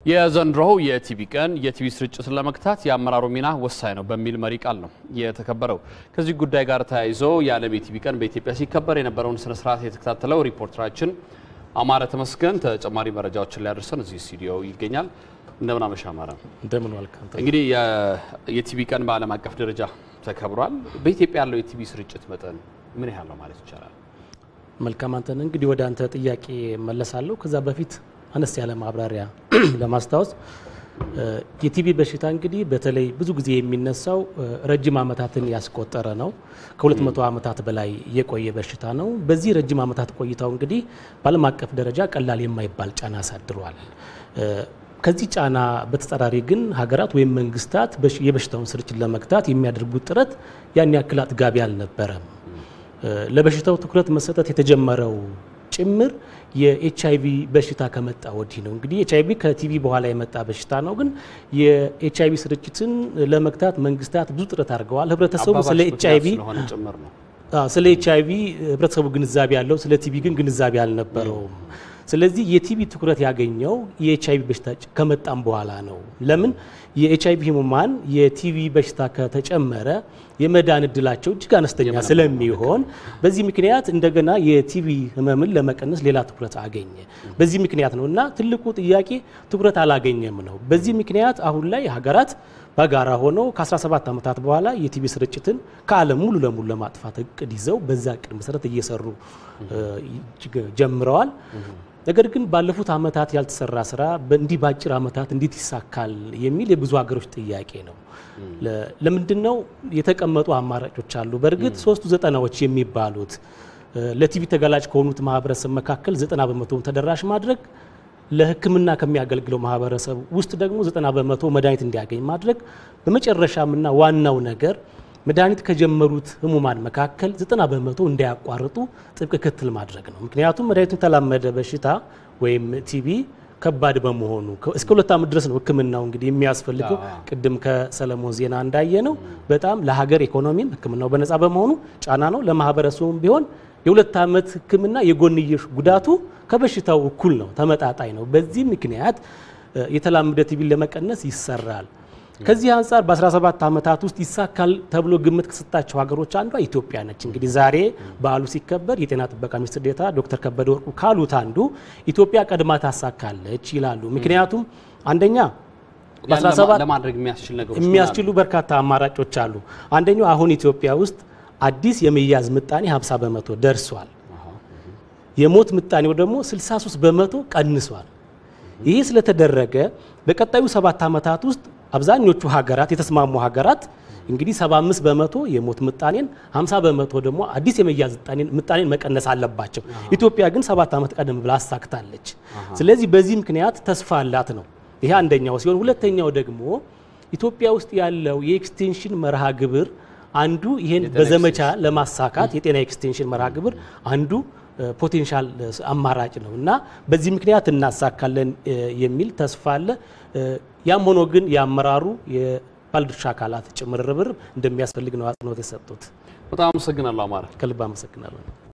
የዘንድሮው የቲቪ ቀን የቲቪ ስርጭትን ለመግታት የአመራሩ ሚና ወሳኝ ነው በሚል መሪ ቃል ነው የተከበረው። ከዚህ ጉዳይ ጋር ተያይዞ የዓለም የቲቪ ቀን በኢትዮጵያ ሲከበር የነበረውን ስነ ስርዓት የተከታተለው ሪፖርተራችን አማረ ተመስገን ተጨማሪ መረጃዎችን ሊያደርሰን እዚህ ስቱዲዮ ይገኛል። እንደምን አመሻ አማረ። እንደምን ዋልክ አንተ? እንግዲህ የቲቪ ቀን በዓለም አቀፍ ደረጃ ተከብሯል። በኢትዮጵያ ያለው የቲቪ ስርጭት መጠን ምን ያህል ነው ማለት ይቻላል? መልካም አንተን እንግዲህ ወደ አንተ ጥያቄ መለሳለሁ። ከዛ በፊት አነስ ያለ ማብራሪያ ለማስታወስ የቲቪ በሽታ እንግዲህ በተለይ ብዙ ጊዜ የሚነሳው ረጅም ዓመታትን ያስቆጠረ ነው። ከ200 ዓመታት በላይ የቆየ በሽታ ነው። በዚህ ረጅም ዓመታት ቆይታው እንግዲህ በዓለም አቀፍ ደረጃ ቀላል የማይባል ጫና አሳድሯል። ከዚህ ጫና በተጻራሪ ግን ሀገራት ወይም መንግስታት የበሽታውን ስርጭት ለመግታት የሚያደርጉት ጥረት ያን ያክል አጥጋቢ አልነበረም። ለበሽታው ትኩረት መሰጠት የተጀመረው ጭምር የኤች አይቪ በሽታ ከመጣ ወዲህ ነው። እንግዲህ ኤች አይቪ ከቲቪ በኋላ የመጣ በሽታ ነው። ግን የኤች አይቪ ስርጭትን ለመግታት መንግስታት ብዙ ጥረት አድርገዋል። ህብረተሰቡ ስለ ኤች አይቪ ስለሆነ ጭምር ነው። ስለ ኤች አይቪ ህብረተሰቡ ግንዛቤ ያለው፣ ስለ ቲቪ ግን ግንዛቤ አልነበረውም። ስለዚህ የቲቪ ትኩረት ያገኘው የኤች አይቪ በሽታ ከመጣም በኋላ ነው። ለምን የኤች አይቪ ህሙማን የቲቪ በሽታ ከተጨመረ የመዳን እድላቸው እጅግ አነስተኛ ስለሚሆን በዚህ ምክንያት እንደገና የቲቪ ህመምን ለመቀነስ ሌላ ትኩረት አገኘ። በዚህ ምክንያት ነው እና ትልቁ ጥያቄ ትኩረት አላገኘም ነው። በዚህ ምክንያት አሁን ላይ ሀገራት በጋራ ሆነው ከ17 ዓመታት በኋላ የቲቪ ስርጭትን ከዓለም ሙሉ ለሙሉ ለማጥፋት እቅድ ይዘው በዛ እቅድ መሰረት እየሰሩ ጀምረዋል። ነገር ግን ባለፉት ዓመታት ያልተሰራ ስራ እንዲህ በአጭር ዓመታት እንዴት ይሳካል የሚል የብዙ ሀገሮች ጥያቄ ነው። ለምንድን ነው የተቀመጡ አማራጮች አሉ። በእርግጥ ሶስቱ ዘጠናዎች የሚባሉት ለቲቪ ተጋላጭ ከሆኑት ማህበረሰብ መካከል ዘጠና በመቶውን ተደራሽ ማድረግ፣ ለሕክምና ከሚያገለግለው ማህበረሰብ ውስጥ ደግሞ ዘጠና በመቶ መድኃኒት እንዲያገኝ ማድረግ፣ በመጨረሻምና ዋናው ነገር መድኃኒት ከጀመሩት ህሙማን መካከል ዘጠና በመቶ እንዳያቋርጡ ጥብቅ ክትትል ማድረግ ነው። ምክንያቱም መድኃኒቱን የተላመደ በሽታ ወይም ቲቪ ከባድ በመሆኑ እስከ ሁለት ዓመት ድረስ ነው ህክምናው እንግዲህ የሚያስፈልገው። ቅድም ከሰለሞን ዜና እንዳየ ነው በጣም ለሀገር ኢኮኖሚም ህክምናው በነፃ በመሆኑ ጫና ነው። ለማህበረሰቡም ቢሆን የሁለት ዓመት ህክምና የጎንዮሽ ጉዳቱ ከበሽታው እኩል ነው፣ ተመጣጣኝ ነው። በዚህ ምክንያት የተላመደ ቲቪን ለመቀነስ ይሰራል። ከዚህ አንጻር በ17 ዓመታት ውስጥ ይሳካል ተብሎ ግምት ከሰጣቸው ሀገሮች አንዷ ኢትዮጵያ ነች። እንግዲህ ዛሬ በዓሉ ሲከበር የጤና ጥበቃ ሚኒስትር ዴኤታ ዶክተር ከበደ ወርቁ ካሉት አንዱ ኢትዮጵያ ቀድማ ታሳካለች ይላሉ። ምክንያቱም አንደኛ በ17 ለማድረግ የሚያስችል ነገሮች የሚያስችሉ በርካታ አማራጮች አሉ። አንደኛው አሁን ኢትዮጵያ ውስጥ አዲስ የመያዝ ምጣኔ 50 በመቶ ደርሷል። የሞት ምጣኔው ደግሞ 63 በመቶ ቀንሷል። ይህ ስለተደረገ በቀጣዩ ሰባት ዓመታት ውስጥ አብዛኞቹ ሀገራት የተስማሙ ሀገራት እንግዲህ 75 በመቶ የሞት ምጣኔን 50 በመቶ ደግሞ አዲስ የመያዝ ምጣኔን መቀነስ አለባቸው። ኢትዮጵያ ግን ሰባት ዓመት ቀደም ብላ አሳክታለች። ስለዚህ በዚህ ምክንያት ተስፋ አላት ነው። ይሄ አንደኛው ሲሆን፣ ሁለተኛው ደግሞ ኢትዮጵያ ውስጥ ያለው የኤክስቴንሽን መርሃ ግብር አንዱ ይሄን በዘመቻ ለማሳካት የጤና ኤክስቴንሽን መርሃ ግብር አንዱ ፖቴንሻል አማራጭ ነው እና በዚህ ምክንያት እናሳካለን የሚል ተስፋ አለ። ያም ሆኖ ግን የአመራሩ የባለድርሻ አካላት ጭምር ርብርብ እንደሚያስፈልግ ነው አጽንኦት የሰጡት። በጣም አመሰግናለሁ አማረ። ከልብ አመሰግናለሁ።